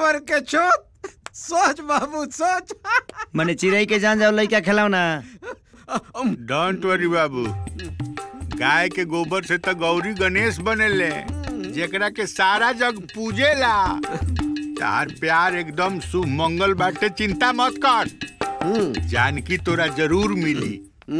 देवर के चोत सोच बाबू सोच मने चिड़ई के जान जाओ लइका खेलाओ ना डोंट वरी बाबू गाय के गोबर से तो गौरी गणेश बनेले जेकरा के सारा जग पूजेला तार प्यार एकदम शुभ मंगल बाटे चिंता मत कर जानकी तोरा जरूर मिली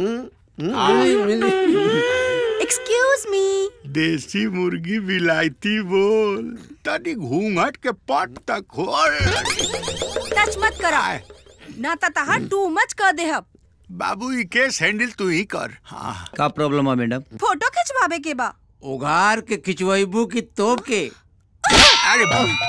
एक्सक्यूज मी देसी मुर्गी विलायती बोल तनी घूंघट के पट तक खोल टच मत करा ना त तहा टू मच कर देहब बाबू ई केस हैंडल तू ही कर हाँ का प्रॉब्लम है मैडम फोटो खिंचवावे के बा उघार के खिंचवाइबू की तोप के अरे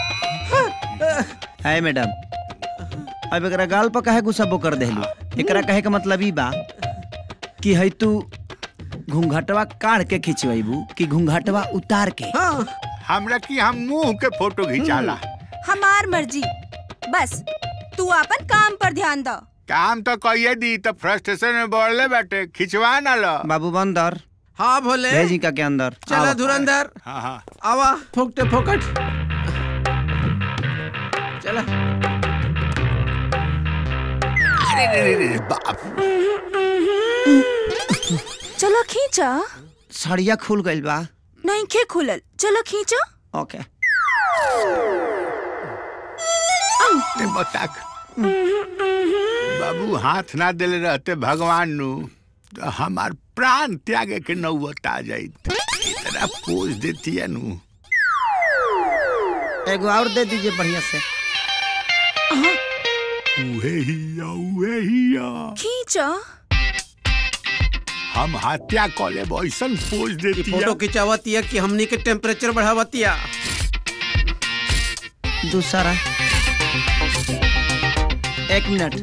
बाबू है मैडम अब एकरा गाल पर काहे गुस्सा कर देलू एकरा कहे का मतलब ई बा कि है तू घूंघटवा काढ़ के खिंचवाइबू कि घूंघटवा उतार के हमरा की हम मुंह के फोटो खिंचाला हमार मर्जी बस तू अपन काम पर ध्यान द काम तो कहिए दी तो फ्रस्ट्रेशन में बढ़ले बाटे खिंचवा ना लो बाबू बंदर हाँ भोले भेजी का के अंदर चला आओ। धुरंधर हाँ हाँ आवा फोकटे फोकट चला अरे रे रे रे बाप चलो खींचा सड़िया खुल गइल बा नहीं खे खुलल चलो खींचा ओके ते बताक बाबू हाथ ना देले रहते भगवान नु तो हमार प्राण त्यागे के नौबत आ जाइत इतना पोज देती है नु एगो और दे दीजिए बढ़िया से उहे हिया उहे हिया खींचा हम हत्या कॉले ऐसन पोज देती फोटो है खिंचावतिया कि हमनी के टेम्परेचर बढ़ावतिया दूसरा एक मिनट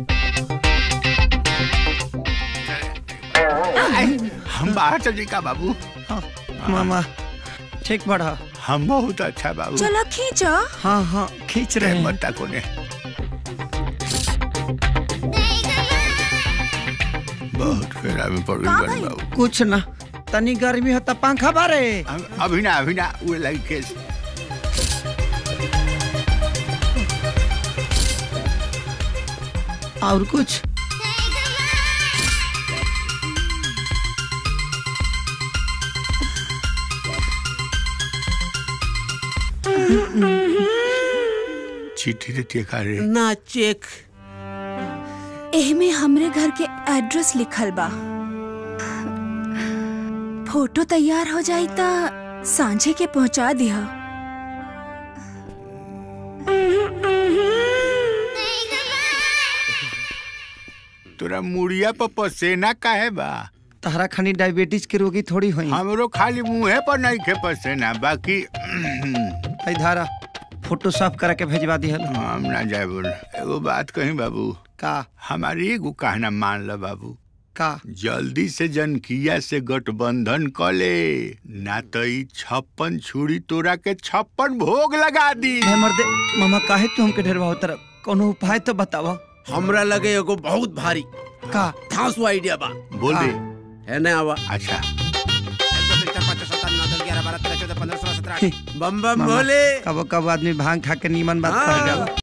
हम बाहर चल का बाबू मामा ठीक बढ़ा हम बहुत अच्छा बाबू चलो खींचा हाँ हाँ खींच रहे हैं बता कोने बहुत फेरा में पड़ का गई भाई? बाबू कुछ ना तनी गर्मी हो त पंखा बारे हम- अभी ना अभी ना वो लगी केस और कुछ चिट्ठी देती है का रे ना चेक एहमे हमरे घर के एड्रेस लिखल बा फोटो तैयार हो जाई त सांझे के पहुंचा दिया तोरा मुड़िया पर पसेना काहे बा तहरा खनी डायबिटीज के रोगी थोड़ी होई हमरो खाली मुंहे पर नहीं खे पसेना बाकी है धारा फोटो साफ करा के भेजवा दिहल हम ना जाए बोल एगो बात कही बाबू का हमारी एगो कहना मान ल बाबू का जल्दी से जनकिया से गठबंधन क ले ना तो ई छप्पन छुरी तोरा के छप्पन भोग लगा दी मैं मर्दे मामा काहे तू हमके ढेरवा तरफ कोनो उपाय तो बतावा हमरा लगे एगो बहुत भारी का धांसू आइडिया बा बोल दे है ना आवा अच्छा बम बम मामा, भोले कबो कबो आदमी भांग खा के नीमन बात हाँ। कर जाला